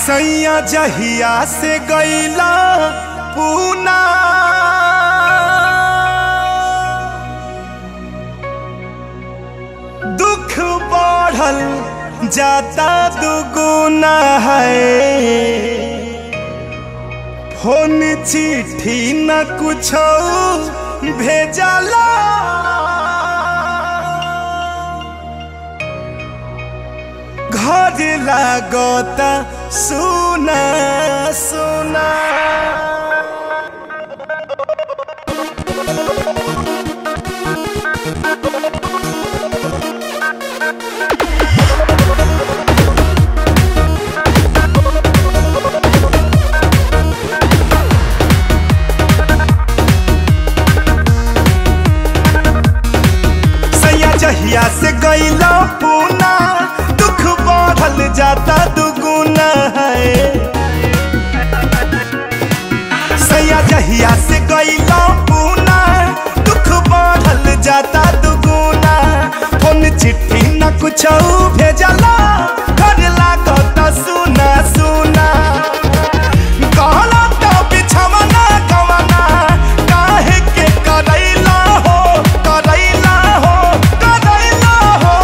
सैया जहिया से गईला पूना दुख बढ़ल जाता दुगुना है फोन चिट्ठी न कुछ भेजला घर लागता सुना सुना सैया जहिया से गईला पूना दुख बढ़ल जाता दुगुना है सैया जहिया से गईला पूना दुख बढ़ल जाता दुगुना फोन चिट्ठी न कुछ भेजला घर लागत सुना सुना कहला तो बिछवना कवना काहे के करैला हो करैला हो करैला हो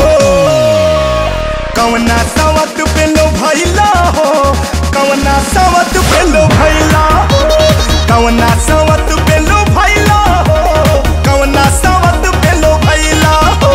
कवना सवत पे लो भैला हो कवना सवत पे लो भैला हो कवना सवत पे लो भैला हो कवना सवत पे लो भैला हो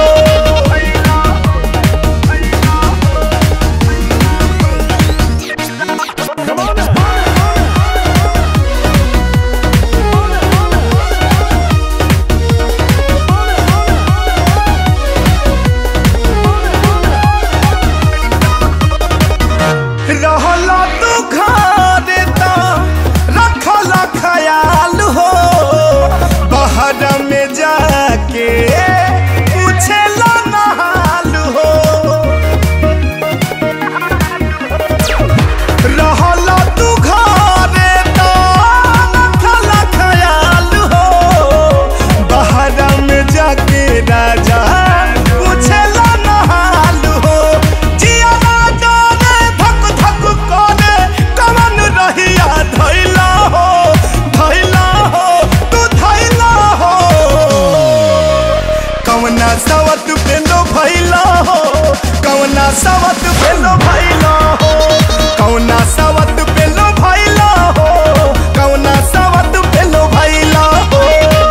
रहला तू घरे त रखल ख्याल हो बाहर में जाके पूछेला नहाल हो रहला तू घरे त रखल ख्याल हो बाहर में जाके राजा पूछेला नहाल हो जिया राजा रे धक धक करे कवन रहिया धैला हो धैला हो तू धैला हो कवना सवत पेलो भैला हो कवना सवत पेलो भैला हो कवना सवत पेलो भैला हो कवना सवत पेलो भैला हो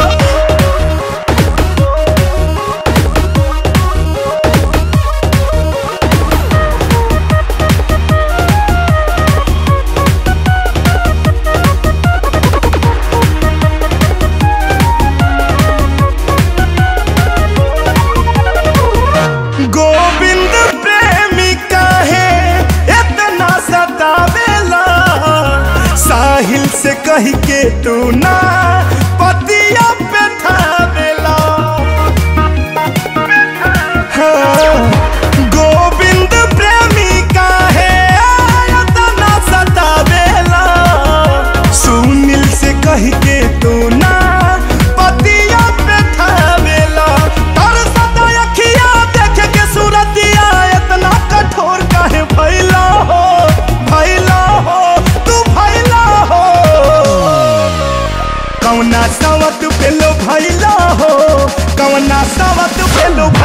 गोविंद प्रेमी काहे इतना सतावेला साहिल से कह के तू ना पतिया पे ठावेला हाँ, गोविंद प्रेमी काहे इतना सतावेला सुनील से कह के तू ना पतिया पे ठावेला तर सदा अखिया देख के सूरतिया इतना कठोर काहे भैला हो भैला हो तू भैला हो कौना सवत पेलो भैला हो कौना सवत पेलो